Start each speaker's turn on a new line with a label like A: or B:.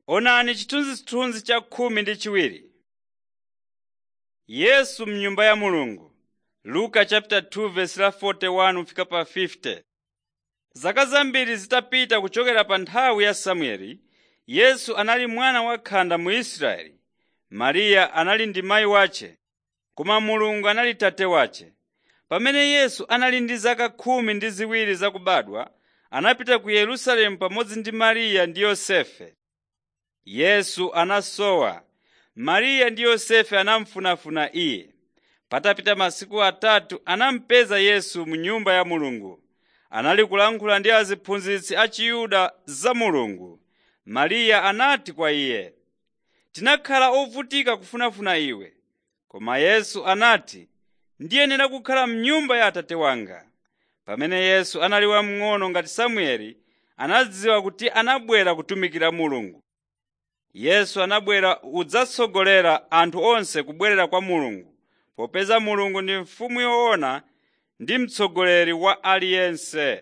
A: Onani chithunzithunzi cha khumi ndi chiwiri. Yesu m'nyumba ya Mulungu Luka chapter 2 verse la 41 kufika pa 50. Zaka zambiri zitapita kuchokera pa nthawi ya Samueli, Yesu anali mwana wakhanda mu Israeli. Mariya anali ndi mayi wace, koma Mulungu anali tate wace. Pamene Yesu anali ndi zaka khumi ndi ziwiri zakubadwa, anapita ku Yerusalemu pamodzi ndi Mariya ndi Yosefe. Yesu anasowa. Mariya ndi Yosefe anamufunafuna iye. Patapita masiku atatu anamupeza Yesu mu nyumba ya Mulungu. Anali kulankhula ndi aziphunzitsi a Chiyuda za Mulungu. Mariya anati kwa iye, “Tinakhala ovutika kufunafuna iwe.” Koma Yesu anati, “Ndiyenera kukhala m'nyumba ya Atate wanga.” Pamene Yesu anali wamng'ono ngati Samueli, anadziwa kuti anabwera kutumikira Mulungu. Yesu anabwera kudzatsogolera anthu onse kubwerera kwa Mulungu, popeza Mulungu ndi mfumu yoona ndi mtsogoleri wa aliyense.